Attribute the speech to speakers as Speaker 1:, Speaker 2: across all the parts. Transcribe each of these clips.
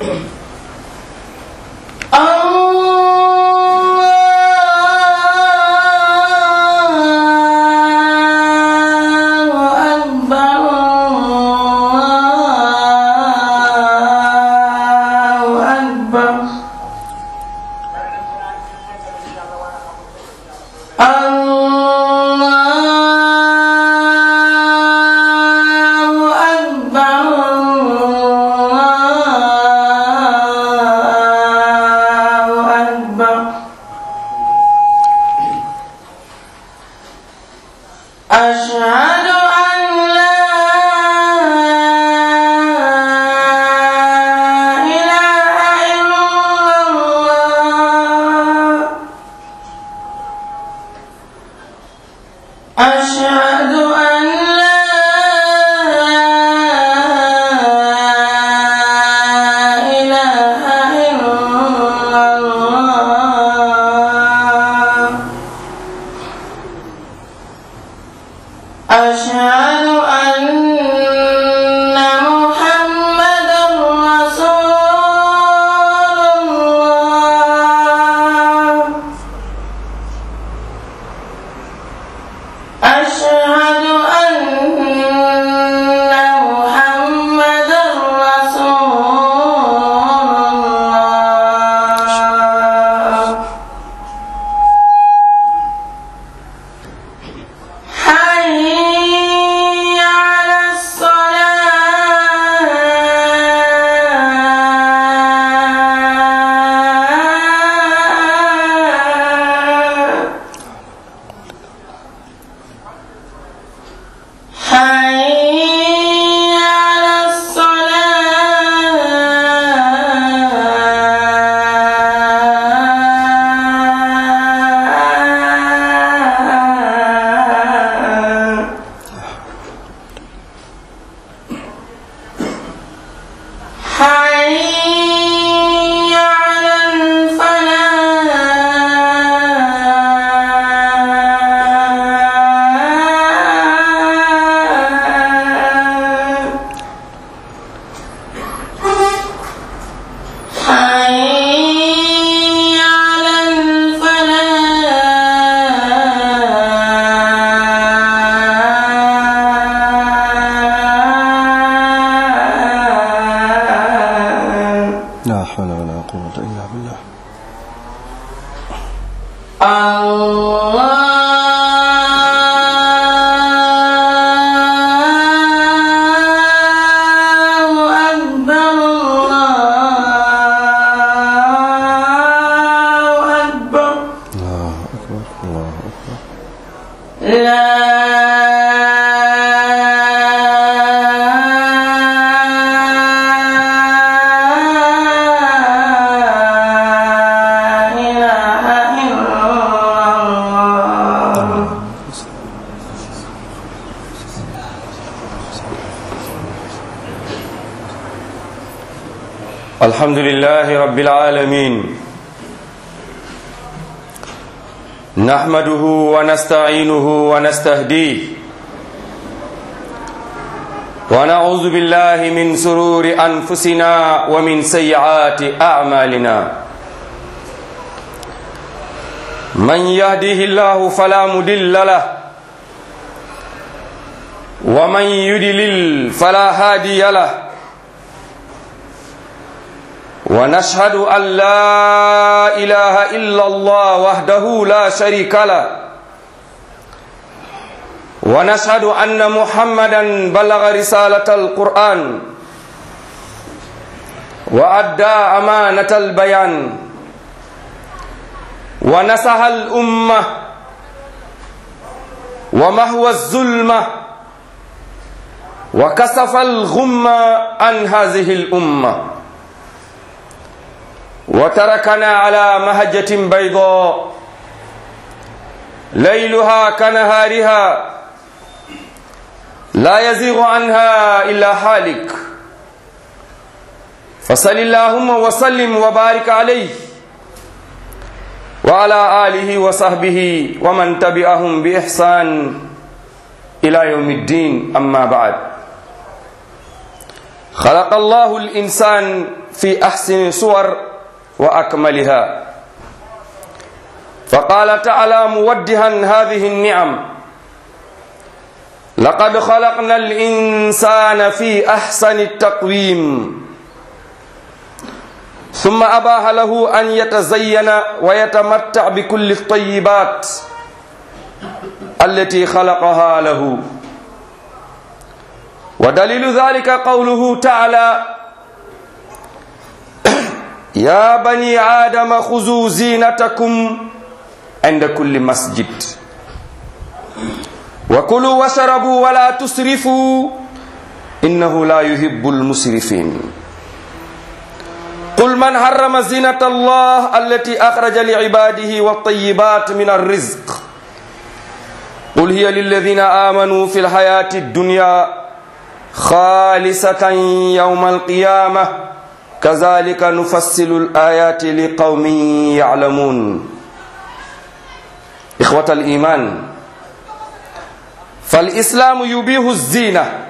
Speaker 1: أشهد أن لا إله إلا الله أشهد أن لا إله إلا الله أشهد أن محمدا رسول الله أشهد أن محمدا رسول الله حي على الصلاة حي على الصلاة حي على الفلاح حي على الفلاح
Speaker 2: لا حول ولا قوة إلا بالله
Speaker 1: الله أكبر الله أكبر
Speaker 2: الله أكبر الله أكبر
Speaker 1: لا إله إلا الله
Speaker 3: الحمد لله رب العالمين نحمده ونستعينه ونستهديه ونعوذ بالله من سرور أنفسنا ومن سيئات أعمالنا من يهده الله فلا مدل له ومن يدلل فلا هادي له ونشهد أن لا إله إلا الله وحده لا شريك له ونشهد أن محمدا بلغ رسالة القرآن وأدى أمانة البيان ونصح الأمة ومهوى الظلمة وكسف الغمة عن هذه الأمة وتركنا على مهجة بيضاء ليلها كنهارها لا يزيغ عنها إلا حالك فصل اللهم وسلم وبارك عليه وعلى آله وصحبه ومن تبعهم بإحسان إلى يوم الدين أما بعد خلق الله الإنسان في أحسن صور وأكملها فقال تعالى مودها هذه النعم لقد خلقنا الإنسان في أحسن التقويم ثم أباح له أن يتزين ويتمتع بكل الطيبات التي خلقها له ودليل ذلك قوله تعالى يا بني آدم خذوا زينتكم عند كل مسجد وكلوا واشربوا ولا تسرفوا إنه لا يحب المسرفين قل من حرم زينة الله التي أخرج لعباده والطيبات من الرزق قل هي للذين آمنوا في الحياة الدنيا خالصة يوم القيامة كذلك نفصل الآيات لقوم يعلمون إخوة الإيمان فالإسلام يبيح الزينة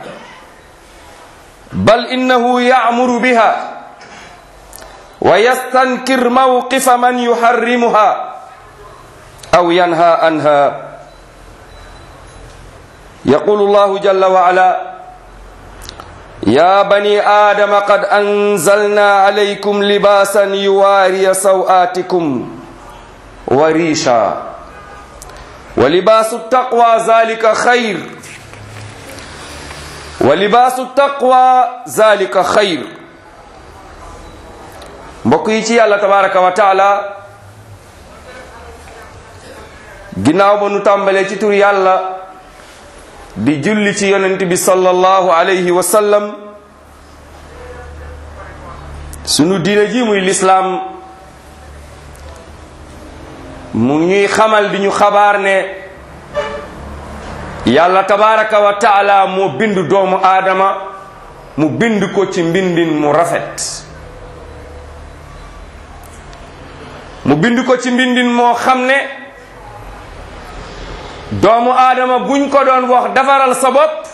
Speaker 3: بل إنه يأمر بها ويستنكر موقف من يحرمها أو ينهى عنها يقول الله جل وعلا يا بني آدم قد أنزلنا عليكم لباسا يواري سوآتكم وريشا ولباس التقوى ذلك خير ولباس التقوى ذلك خير mbokk yi ci yàlla tabaraka wa taala ginnaaw ba nu tàmbalee ci tur yàlla di julli ci yonent bi sallallahu alayhi wa sallam sunu diine ji muy lislaam mu ñuy xamal di ñu xabaar ne yàlla tabaraka wa taala moo bind doomu aadama mu bind ko ci mbindin mu rafet mu bind ko ci mbindin moo xam ne doomu aadama buñ ko doon wax defaral sa bopp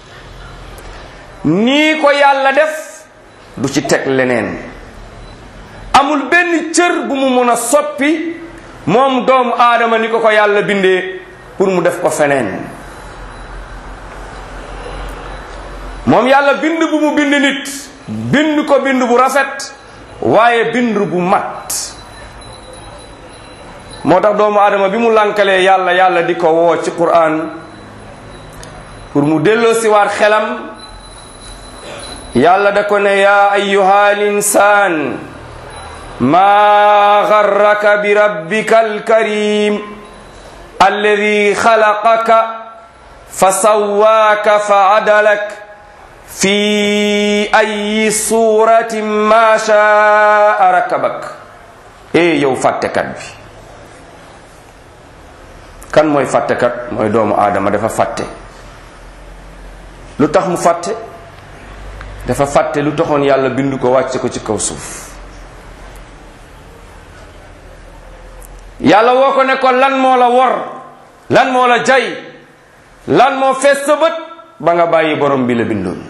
Speaker 3: nii ko yàlla def du ci teg leneen amul benn cër bu mu mun a soppi moom doomu aadama ni ko ko yàlla bindee pour mu def ko feneen moom yàlla bind bu mu bind nit bind ko bind bu rafet waaye bind bu mat moo tax doomu aadama bi mu lànkalee yàlla yàlla di ko woo ci quraan pour mu delloo si waat xelam yàlla da ko ne yaa ayyuha linsaan maa garraka bi rabbika alkarim alladi xalaqaka fa sawaaka fa adalak fi ayi suratin ma shaa rakabak e yow fàttekat bi kan mooy fàttekat mooy doomu aadama dafa fàtte lu tax mu fàtte dafa fàtte lu taxoon yàlla bind ko wàcce ko ci kaw suuf yàlla woo ko ne ko lan moo la wor lan moo la jay lan moo fees sa bët ba nga bàyyi borom bi la bindoon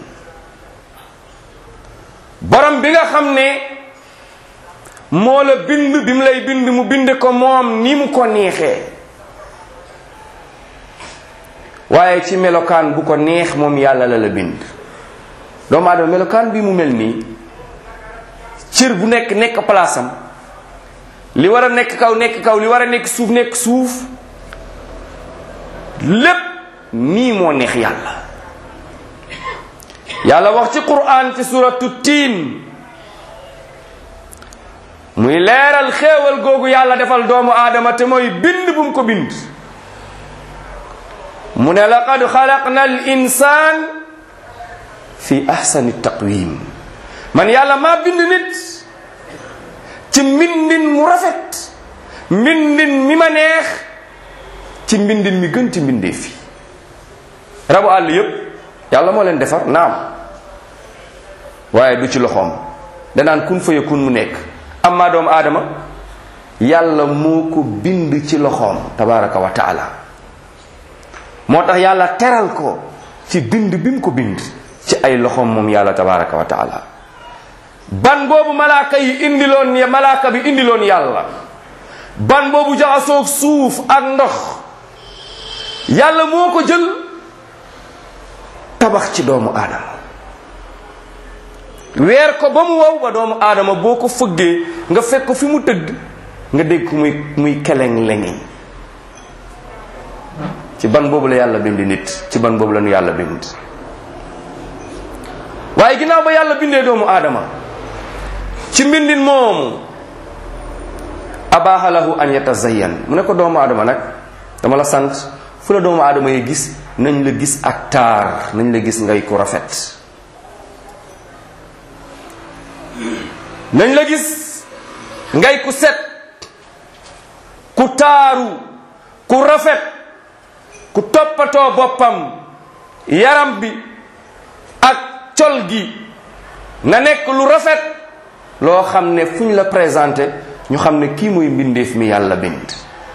Speaker 3: borom bi nga xam ne moo la bind bi mu lay bind mu bind ko moom ni mu ko neexee waaye ci melokaan bu ko neex moom yàlla la la bind doomu aadama melokaan bi mu mel nii cër bu nekk nekk palaasam li war a nekk kaw nekk kaw li war a nekk suuf nekk suuf lépp nii moo neex yàlla yàlla wax ci quraan ci suratu tiin muy leeral xéewal googu yàlla defal doomu aadama te mooy bind bu mu ko bind mu ne laqad xalaqna al insaan fi ahsani taqwim man yàlla maa bind nit ci mbindin mu rafet mbindin mi ma neex ci mbindin mi gën ci mbindee fi rabu àll yépp yàlla moo leen defar naam waaye du ci loxoom danaan kun fa yakun mu nekk amma doomu aadama yàlla moo ko bind ci loxoom tabaraka wa taala moo tax yàlla teral ko ci bind bi mu ko bind ci ay loxoom moom yàlla tabaraka wa taala ban boobu malaaka yi indiloon ya malaaka bi indiloon yàlla ban boobu jaxasoog suuf ak ndox yàlla moo ko jël tabax ci doomu aadama weer ko ba mu wow ba doomu aadama boo ko fëggee nga fekk ko fi mu tëdd nga dégg ko muy muy keleng lengi ci ban boobu la yàlla bind nit ci ban boobu la nu yàlla bind waaye ginnaaw ba yàlla bindee doomu aadama ci mbindin moomu abaha lahu an yatazayyan mu ne ko doomu aadama nag dama la sant fu la doomu aadama yi gis nañ la gis ak taar nañ la gis ngay ku rafet nañ la gis ngay ku set ku taaru ku rafet ku toppatoo boppam yaram bi ak col gi na nekk lu rafet loo xam ne fu ñu la présenté ñu xam ne kii mooy mbindeef mi yàlla bind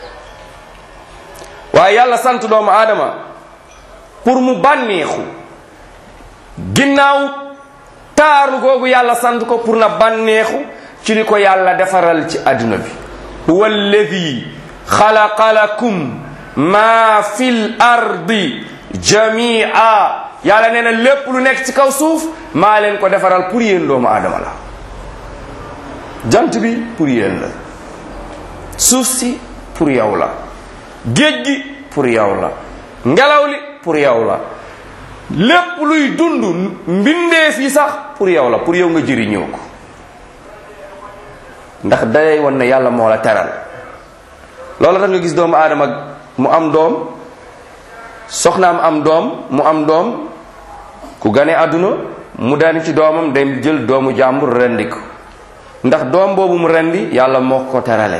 Speaker 3: waaye yàlla sant doomu aadama pour mu bànneexu ginnaaw taaru googu yàlla sant ko pour na bànneexu ci li ko yàlla defaral ci àdduna bi huwa alladi xalaqa lakum ma fil ardi jamia yàlla nee na lépp lu nekk ci kaw suuf maa leen ko defaral pour yéen doomu aadama la jant bi pour yéen la suuf si pour yow la géej gi pour yow la ngelaw li pour yow la lépp luy dund mbindeef yi sax pour yow la pour yow nga jëriñoo ko ndax day won ne yàlla moo la teral loolu tax nga gis doomu aadama mu am doom soxnaam am doom mu am doom ku gane àdduna mu dani ci doomam day jël doomu jàmbur rendi ko ndax doom boobu mu rendi yàlla moo ko terale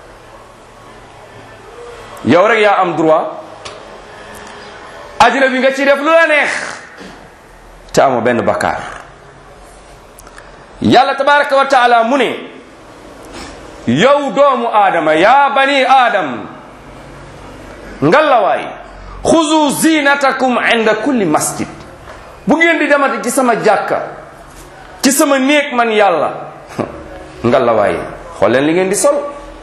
Speaker 3: yow rek yaa am droit àddina bi nga ci def lu la neex te amoo benn bakkaar yàlla tabaraka wa taala mu ne yow doomu aadama yaa bani aadam ngalawaay xuzu zinatakum inda kulli masjid bu ngeen di demati ci sama jàkka ci sama néeg man yàlla ngalawaay xool leen li ngeen di sol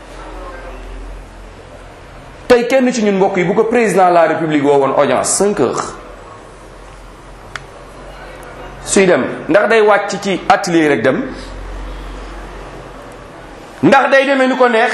Speaker 3: tey kenn ci ñun mbokk yi bu ko président de la république woo woon audience cinq heures suy dem ndax day wàcc ci atelier rek dem ndax day demee nu ko neex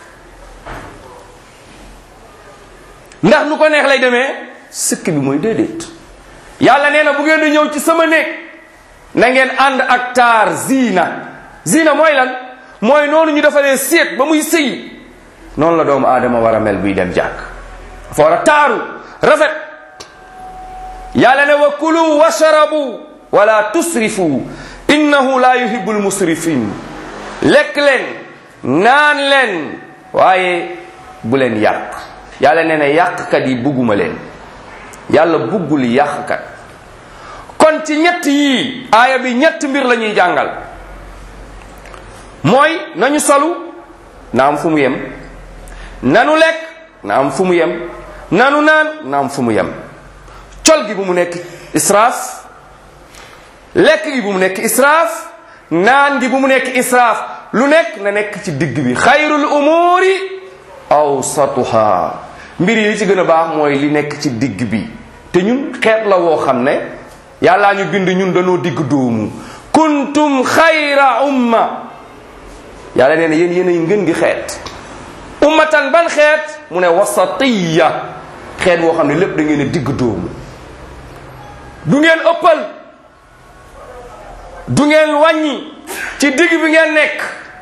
Speaker 3: ndax nu ko neex lay demee sëkk bi mooy déedéet yàlla nee na bu ngeen di ñëw ci sama néeg na ngeen ànd ak taar ziina ziina mooy lan mooy noonu ñu defaree séet ba muy sëy noonu la doomu aadama war a mel buy dem jàkk dafa war a taaru rafet yàlla ne wa kulu washrabu wala tusrifu innahu la yuhibu lmusrifin lekk leen naan leen waaye bu leen yàq yàlla nee na yàqkat yi bugguma leen yàlla buggul yàqkat kon ci ñett yii aaya bi ñett mbir la ñuy jàngal mooy nañu solu na am fu mu yem nanu lekk na am fu mu yem nanu naan na am fu mu yem col gi bu mu nekk israaf lekk gi bu mu nekk israaf naan gi bu mu nekk israaf lu nekk na nekk ci digg bi xayrul umuri awsatuha mbir yi ci gën a baax mooy li nekk ci digg bi te ñun xeet la woo xam ne yàllaa ñu bind ñun dañoo digg doomu kuntum xayra umma yàlla nee na yéen yéen ay ngën gi xeet ummatan ban xeet mu ne wasatiya xeet woo xam ne lépp da ngeen a digg doomu du ngeen ëppal du ngeen wàññi ci digg bi ngeen nekk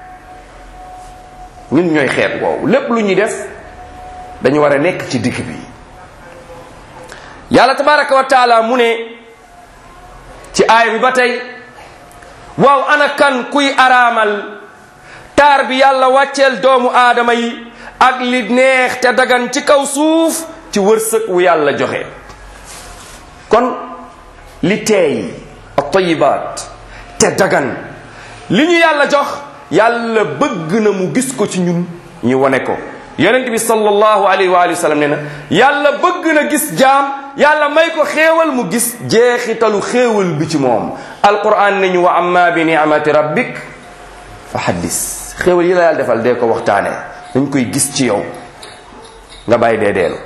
Speaker 3: ñun ñooy xeet woowu lépp lu ñuy def dañu war a nekk ci digg bi yàlla tabaraka wa taala mu ne ci aaya bi ba tey waaw ana kan kuy araamal taar bi yàlla wàcceel doomu aadama yi ak li neex te dagan ci kaw suuf ci wërsëg wu yàlla joxe kon li teey at-tayyibaat te dagan li ñu yàlla jox yàlla bëgg na mu gis ko ci ñun ñu wane ko yonent bi sallallahu alayhi wa alihi wa sallam nee na yàlla bëgg na gis jaam yàlla may ko xéewal mu gis jeexitalu xéewal bi ci moom alquran nañu wa amma bi ni'mati rabbik fa haddis xéewal yi la yàlla defal dee ko waxtaane dañ koy gis ci yow nga bàyyi dee deelu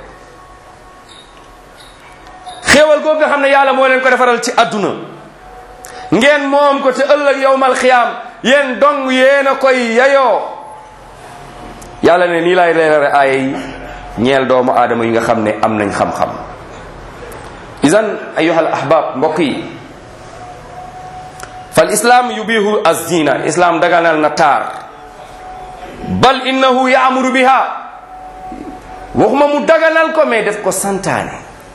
Speaker 3: xéewal googu nga xam ne yàlla moo leen ko defaral ci àdduna ngeen moom ko te ëllëg yowmal xiyaam yéen dong yéen a koy yayoo yàlla ne nii laay leerale aaya yi ñeel doomu aadama yi nga xam ne am nañ xam-xam idan ayuhal ahbab mbokk yi fal islaam yubihu azina islaam daganal na taar bal innahu yaamuru biha waxuma mu daganal ko mais def ko santaane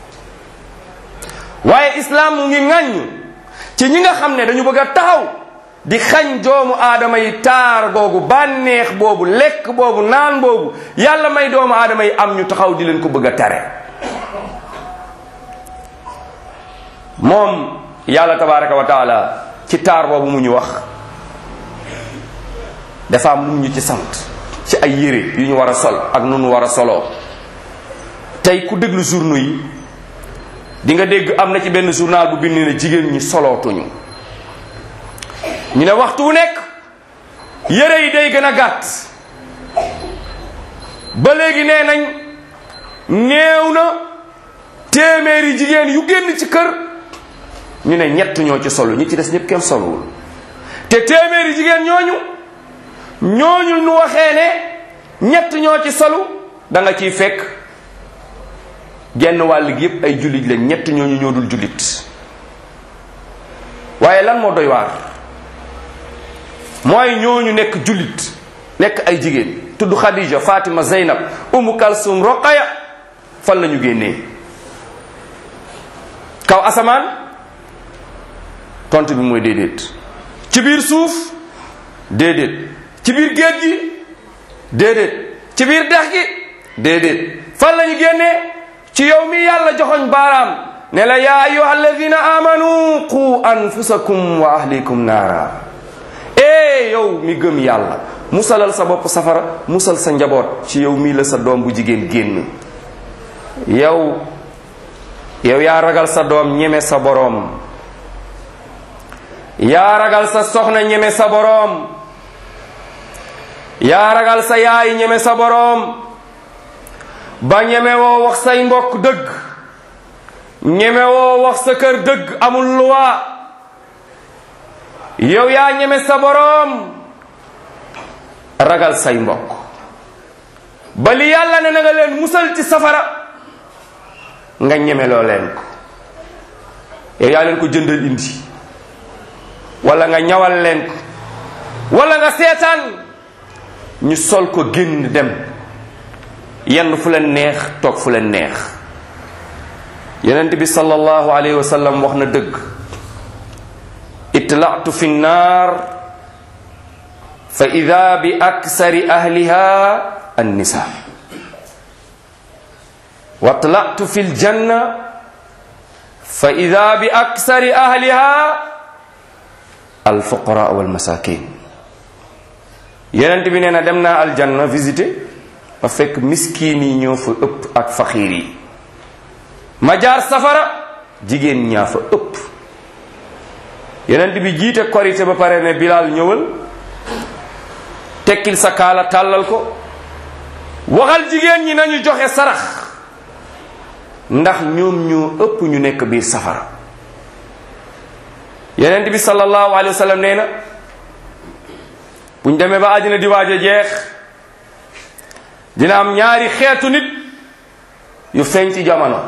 Speaker 3: waaye islaam mu ngi ŋàññ ci ñi nga xam ne dañu bëgg a taxaw di xañ doomu aadama yi taar googu bànneex boobu lekk boobu naan boobu yàlla may doomu aadama yi am ñu taxaw di leen ko bëgg a tare moom yàlla tabaraka wa taala ci taar boobu mu ñu wax dafa am lu ñu ci sant ci ay yére yu ñu war a sol ak nu ñu war a soloo tey ku déglu journaux yi di nga dégg am na ci benn journal bu bind ne jigéen ñi solootuñu ñu ne waxtu wu nekk yére yi day gën a gàtt ba léegi nee nañ néew na téeméeri jigéen yu génn ci kër ñu ne ñett ñoo ci solu ñi ci des ñëpp kenn soluwul te téeméeri jigéen ñooñu ñooñu nu waxee ne ñett ñoo ci solu da nga ciy fekk genn wàll gi yëpp ay jullit lañ ñett ñooñu ñoo dul jullit waaye lan moo doy waar mooy ñooñu nekk jullit nekk ay jigéen tudd Khadija Fatima Zeynab Umu Kalsum Roqaya fan la ñu génnee kaw asamaan tontu bi mooy déedéet ci biir suuf déedéet ci biir géej gi déedéet ci biir dex gi déedéet fan la ñu génnee ci yow mi yàlla joxoñ baaraam ne la yaa ayuha alladina amanu qu anfusakum wa ahlikum naara ee yow mi gëm yàlla musalal sa bopp safara musal sa njaboot ci yow mii la sa doom bu jigéen génn yow yow yaa ragal sa doom ñeme sa boroom yaa ragal sa soxna ñeme sa boroom yaa ragal sa yaay ñeme sa boroom ba ñeme woo wax say mbokk dëgg ñeme woo wax sa kër dëgg amul luwaa yow yaa ñeme sa boroom ragal say mbokk ba li yàlla ne na nga leen musal ci safara nga ñeme loo leen ko yow yaa leen ko jëndal indi wala nga ñawal leen ko wala nga seetaan ñu sol ko génn dem yenn fu leen neex toog fu leen neex yonent bi sallallahu alayhi wa sallam wax na dëgg itla'tu fi nnaar fa ida bi aksari ahliha annisa wa tla'tu fi ljanna fa ida bi aksari ahliha alfuqara walmasakin yonent bi nee na dem naa aljanna visité ma fekk miskin yi ñoo fa ëpp ak faxiir yi ma jaar safara jigéen ñaa fa ëpp yonent bi jiite korité ba pare ne Bilal ñëwal tekkil sa kaala tàllal ko waxal jigéen ñi nañu joxe sarax ndax ñoom ñoo ëpp ñu nekk biir safara yonent bi sallallahu alayhi wa sallam nee na buñ demee ba àddina di waaj a jeex dina am ñaari xeetu nit yu feeñ ci jamono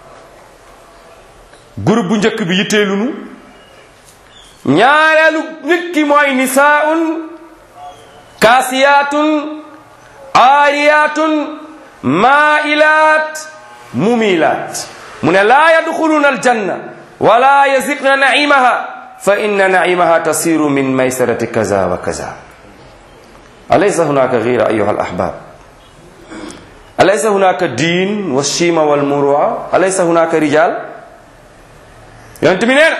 Speaker 3: groupe bu njëkk bi yitteelunu ñaareelu nit ki mooy nisaun kaasiyaatun aariyaatun maailaat mumilaat mu ne laa yadxuluna aljanna wala yaziqna naimaha fa inna naimaha tasiru min maysarati kaza wa kaza alaysa hunaka gira ayuha alahbab alaysa hunaka diin walshima walmurua alaysa hunaka rijal yonent bi nee na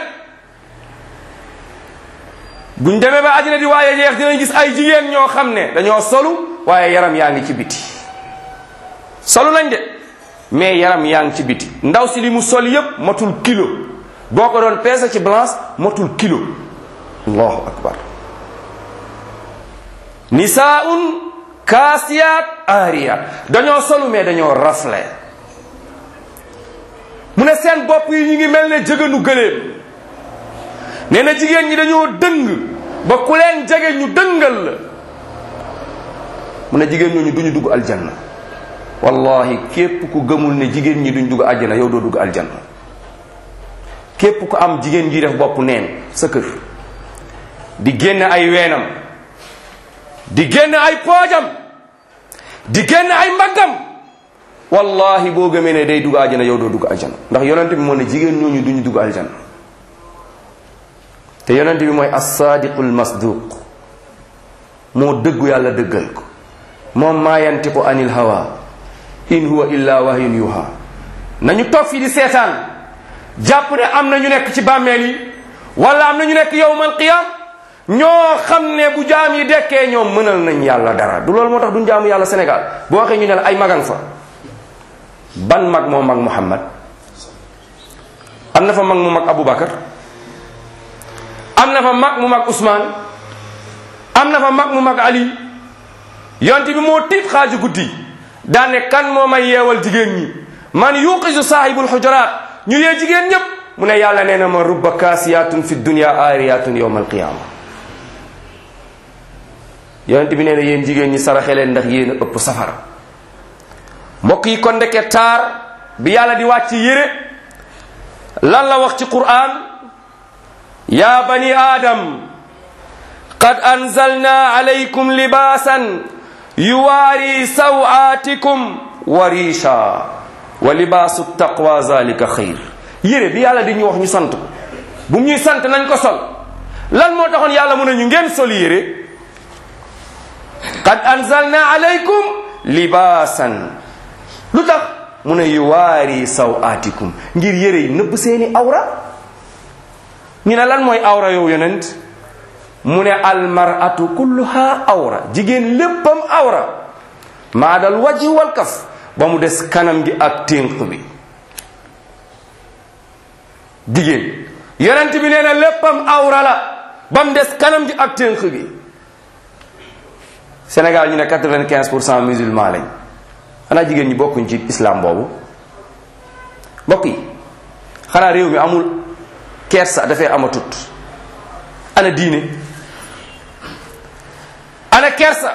Speaker 3: buñ demee ba àddina di waaye jeex dinañ gis ay jigéen ñoo xam ne dañoo solu waaye yaram yaa ngi ci biti solu nañ de mais yaram yaa ngi ci biti ndaw si li mu sol yépp matul kilo boo ko doon peese ci balance matul kilo allahu akbar nisaun kaasiyaat aariyaat dañoo solu mais dañoo rafle mu ne seen bopp yi ñu ngi mel ne jëganu gëléem nee na jigéen ñi dañoo dëng ba ku leen jege ñu dëngal la mu ne jigéen ñooñu duñu dugg aljanna wallahi képp ku gëmul ne jigéen ñi duñ dugg aljanna yow doo dugg aljanna képp ku am jigéen ji def bopp neen sa kër di génn ay weenam di génn ay poojam di génn ay mbaggam wallahi boo gëmee ne day dugg aljana yow doo dugg aljana ndax yonent bi moo ne jigéen ñooñu duñu dugg aljana te yonent bi mooy as-sadiqul masduq moo dëggu yàlla dëggal ko moom maa yantiqu anil hawa in huwa illa wahyun yuha nañu toog fii di seetaan jàpp ne am na ñu nekk ci bàmmeel yi wala am na ñu nekk yowmal qiyam ñoo xam ne bu jaam yi dekkee ñoom mënal nañ yàlla dara du loolu moo tax duñ jaamu yàlla Sénégal boo waxee ñu ne la ay magang fa ban mag moo mag Muhammad am na fa mag mu mag Aboubacar am na fa mag mu mag Ousmane am na fa mag mu mag Ali yonte bi moo tiit xaaju guddi daane kan moo may yeewal jigéen ñi man yuqisu saahibul xujaraat ñu yee jigéen ñépp mu ne yàlla nee na ma rubba kaasiyatun fi dunya aariyatun yowma alqiyama yonent bi nee na yéen jigéen ñi saraxe leen ndax yéen a ëpp safara mbokk yi kon ndeke taar bi yàlla di wàcc yére lan la wax ci qur'an ya bani adam qad anzalna alaykum libasan yuwaari sawatikum wa risha wa libaasu taqwa zalika xayr yére bi yàlla di ñu wax ñu sant ko bu ñuy sant nañ ko sol lan moo taxoon yàlla mu ne ñu ngeen sol yére qad anzalna alaykum libaasan lu tax mu ne yuwaari sawatikum ngir yére yi nëbb seeni awra ñu ne lan mooy awra yow yonent mu ne almaratu kulluha awra jigéen léppam awra maadal wajhi wal kaf ba mu des kanam gi ak ténq bi jigéen yonent bi nee na léppam awra la ba mu des kanam gi ak ténq gi Sénégal ñu ne quatre-vingt-quinze pour cent musulman lañ xanaa jigéen ñi bokkuñ ci islam boobu mbokk yi xanaa réew mi amul kersa dafay amatut ana diine ana kersa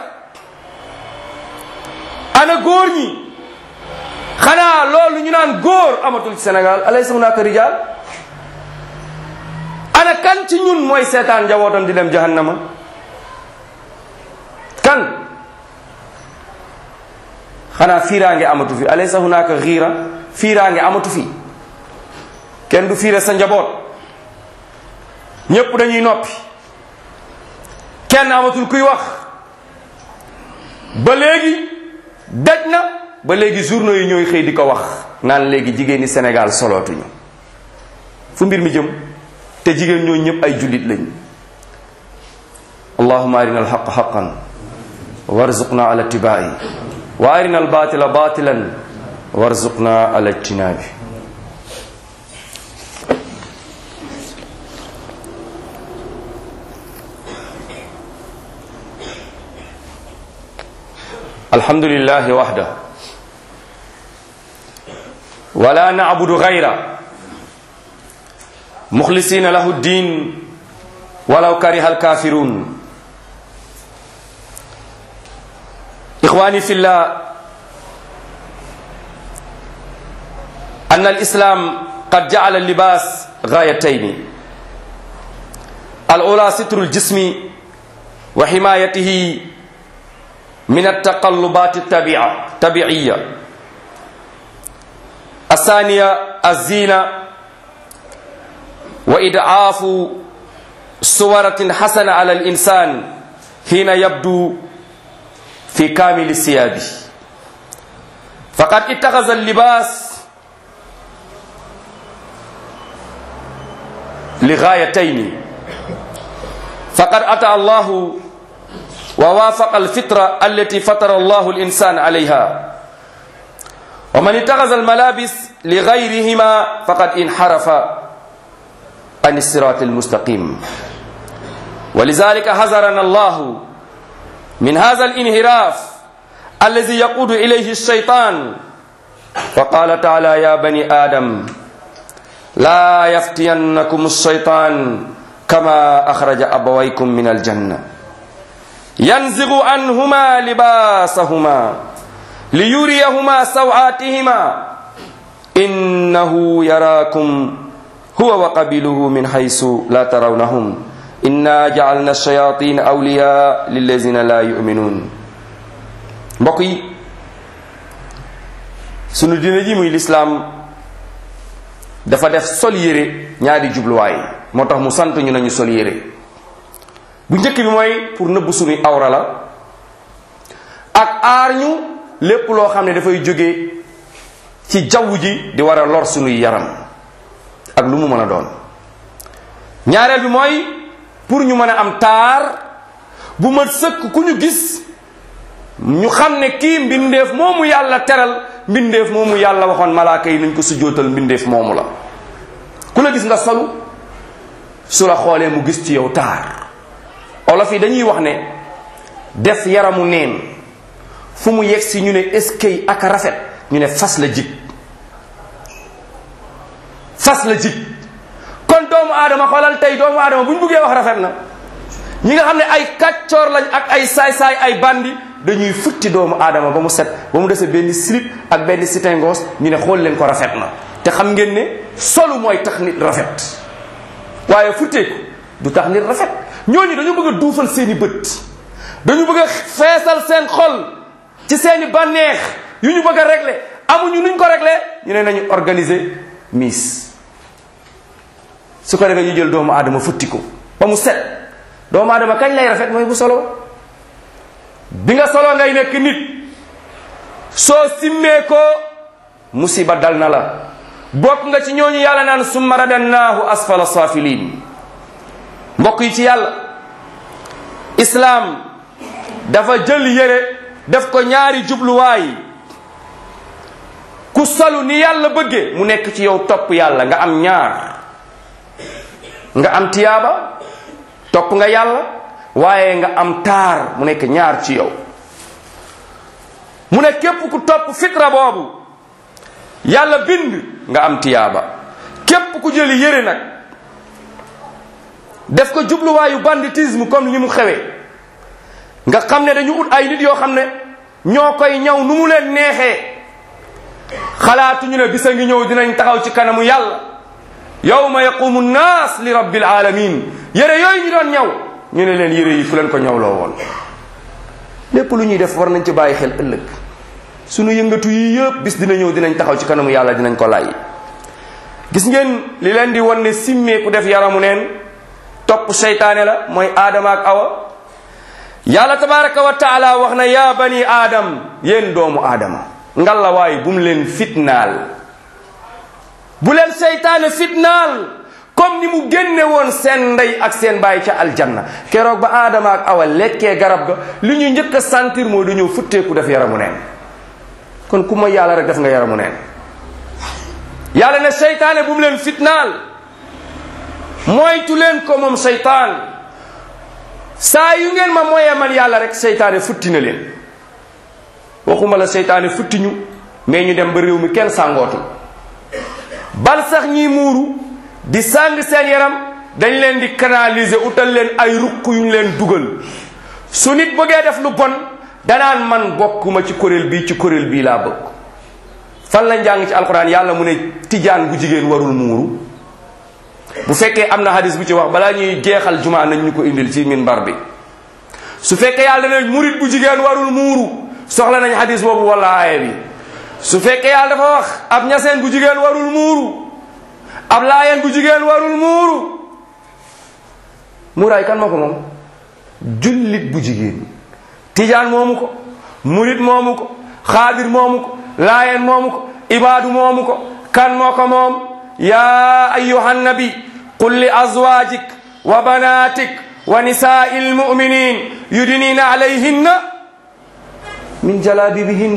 Speaker 3: ana góor ñi xanaa loolu ñu naan góor amatul ci Sénégal alaysa hunaka rijal ana kan ci ñun mooy seetaan njabootam di dem jahannama kan xanaa fiiraange amatu fi alaysa hunaka xiira fiiraange amatu fi kenn du fiire sa njaboot ñépp dañuy noppi kenn amatul kuy wax ba léegi daj na ba léegi journaux yi ñooy xëy di ko wax naan léegi jigéen ñi Sénégal solootuñu fu mbir mi jëm te jigéen ñoo ñëpp ay jullit lañ allahuma arina alxaq xaqan warzuqna ala ittibaai wa arina albatila batilan warzuqna ala ijtinabi الحمد لله وحده ولا نعبد غيره مخلصين له الدين ولو كره الكافرون إخواني في الله أن الإسلام قد جعل اللباس غايتين الأولى ستر الجسم وحمايته من التقلبات الطبيعة طبيعية الثانية الزينة وإضعاف صورة حسنة على الإنسان حين يبدو في كامل الثياب فقد اتخذ اللباس لغايتين فقد أتى الله ووافق الفطرة التي فطر الله الإنسان عليها wa man ittaxasa almalabis li gayrihima faqad inxarafa an sirat almustaqim ولذلك حذرنا الله من هذا الانحراف الذي يقود إليه الشيطان فقال تعالى يا بني آدم لا يفتينكم الشيطان كما أخرج أبويكم من الجنة ينزغ عنهما لباسهما ليريهما سوآتهما إنه يراكم هو وقبيله من حيث لا ترونهم إنا جعلنا الشياطين أولياء للذين لا يؤمنون mbokk yi sunu diine ji muy lislaam dafa def sol yére ñaari jubluwaay moo tax mu sant ñu nañu sol yére bu njëkk bi mooy pour nëbb sunuy awra la ak aar ñu lépp loo xam ne dafay jóge ci jaww ji di war a lor sunuy yaram ak lu mu mën a doon ñaareel bi mooy pour ñu mën a am taar bu ma sëkk ku ñu gis ñu xam ne kii mbindeef moomu yàlla teral mbindeef moomu yàlla waxoon malaaka yi nañ ko sujjóotal mbindeef moomu la ku la gis nga solu su la xoolee mu gis ci yow taar olof yi dañuy wax ne def yaramu neen fu mu yegg si ñu ne eskay ak rafet ñu ne fas la jig fas la jig kon doomu aadama xoolal tey doomu aadama bu ñu buggee wax rafet na ñi nga xam ne ay kàccoor lañ ak ay saay-saay ay bandi dañuy futti doomu aadama ba mu set ba mu dese benn slip ak benn sitingos ñu ne xool leen ko rafet na te xam ngeen ne solu mooy tax nit rafet waaye futteeku du tax nit rafet ñooñu dañu bëgg a duufal seeni bët dañu bëgg a feesal seen xol ci seeni bànneex yu ñu bëgg a régler amuñu nuñ ko régler ñu ne nañu organiser miss su ko defee ñu jël doomu aadama futti ko ba mu set doomu aadama kañ lay rafet mooy bu solo bi nga solo ngay nekk nit soo simmee ko musiba dal na la bokk nga ci ñooñu yàlla naan summa radannaahu asfala safilin mbokk yi ci yàlla islaam dafa jël yére def ko ñaari jubluwaay ku solu ni yàlla bëgge mu nekk ci yow topp yàlla nga am ñaar nga am tiyaaba topp nga yàlla waaye nga am taar mu nekk ñaar ci yow mu ne képp ku topp fitra boobu yàlla bind nga am tiyaaba képp ku jëli yére nag def ko jubluwaayu banditisme comme ni mu xewee nga xam ne dañu ut ay nit yoo xam ne ñoo koy ñaw nu mu leen neexee xalaatuñu ne bisa ngi ñëw dinañ taxaw ci kanamu yàlla yawma yaqumu nnaas li rabbil alamin yére yooyu ñu doon ñaw ñu ne leen yére yi fu leen ko ñawloo woon lépp lu ñuy def war nañ ci bàyyi xel ëllëg sunu yëngatu yi yëpp bis dina ñëw dinañ taxaw ci kanamu yàlla dinañ ko lay gis ngeen li leen di wan ne simmee ku def yaramu neen topp seytaane la mooy aadama ak awa yàlla tabaraka wa taala wax na yaa bani aadam yéen doomu aadama ngalla waay bu mu leen fitnaal bu leen seytaane fitnaal comme ni mu génne woon seen ndey ak seen baay ca aljanna keroog ba aadama ak awa lekkee garab ga li ñu njëkk a sentir moo dañoo futteeku def yaramu neen kon ku mooy yàlla rek def nga yaramu neen yàlla ne seytaane bu mu leen fitnaal moytu leen ko moom seytaan saa yu ngeen ma moyee man yàlla rek seytaane futti na leen waxuma la seytaane futti ñu mais ñu dem ba réew mi kenn sàngootu bal sax ñiy muuru di sàng seen yaram dañ leen di canaliser utal leen ay ruq yu ñu leen dugal su nit bëggee def lu bon danaan man bokkuma ci kuréel bii ci kuréel bii laa bëgg fan la njàng ci alquran yàlla mu ne tijaan bu jigéen warul muuru bu fekkee am na hadis bu ci wax balaa ñuy jeexal jumaa nañ ñu ko indil ci minbar bi su fekkee yàlla ne murit bu jigéen warul muuru soxla nañ hadis boobu wala aaya bi su fekkee yàlla dafa wax ab ñaseen bu jigéen warul muuru ab laayeen bu jigéen warul muuru muuraay kan moo ko moom jullit bu jigéen tijaan moomu ko murit moomu ko xaadir moomu ko laayeen moomu ko ibaadu moomu ko kan moo ko moom yaa ayuha nabi qul li azwajik wa banatik wa nisaai lmuminin yudnina alayhinna min jalabibihin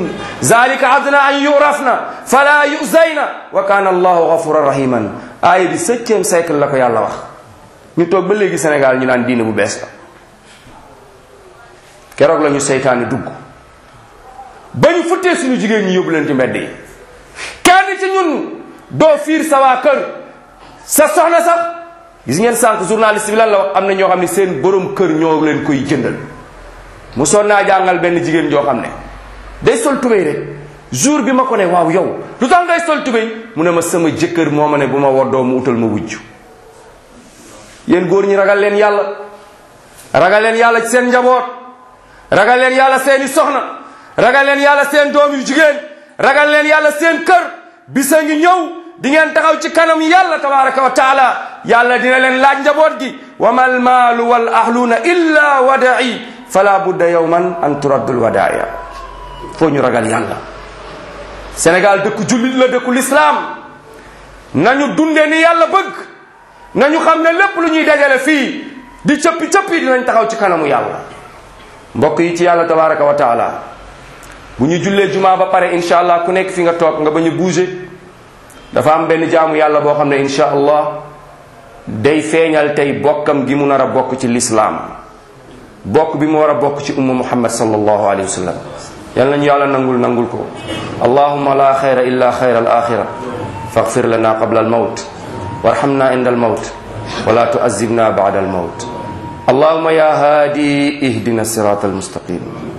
Speaker 3: zalika adna an yurafna fala yuzayna wa kana allahu gafuran rahiman aaya bi septième siècle la ko yàlla wax ñu toog ba léegi Sénégal ñu naan diine bu bees la keroog la ñu seytaane dugg ba ñu futtee suñu jigéen ñi yóbbu leen ci mbedd yi kenn ci ñun doo fiir sa waa kër sa soxna sax gis ngeen sànq journaliste bi lan la wax am na ñoo xam ne seen borom kër ñoo leen koy jëndal mu soon naa jàngal benn jigéen joo xam ne day sol tubéy rek jour bi ma ko ne waaw yow lu tax ngay sol tubéy mu ne ma sama jëkkër moo ma ne bu ma woddoo mu utal ma wujj yéen góor ñi ragal leen yàlla ragal leen yàlla ci seen njaboot ragal leen yàlla seeni soxna ragal leen yàlla seen doom yu jigéen ragal leen yàlla seen kër bisa ngi ñëw di ngeen taxaw ci kanam yàlla tabaraka wa taala yàlla dina leen laaj njaboot gi wa mal maalu wal ahluuna illa wada'i fala budda yawman an turaddul wadaaya foo ñu ragal yàlla Sénégal dëkku jullit la dëkku lislaam nañu dunde ni yàlla bëgg nañu xam ne lépp lu ñuy dajale fii di cëppi cëppi dinañ taxaw ci kanamu yàlla mbokk yi ci yàlla tabaraka wa taala bu ñu jullee jumaa ba pare incha allah ku nekk fi nga toog nga bañ a bouger dafa am benn jaamu yàlla boo xam ne incha allah day feeñal tey bokkam gi mu nar a bokk ci lislaam bokk bi mu war a bokk ci umma muhammad sallallahu alayhi wa sallam yal nañu yàlla nangul nangul ko allahumma la xayra illa xayra al axira faghfir lana qabla al mawt warhamna inda al mawt wala tu'azzibna ba'da al mawt allahumma ya hadi ihdina sirata al mustaqim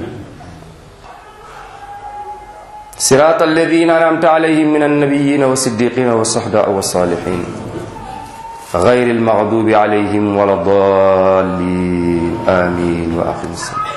Speaker 3: صراط الذين أنعمت عليهم من النبيين والصديقين والصحداء والصالحين غير المغضوب عليهم ولا الضالين آمين وآخر السلام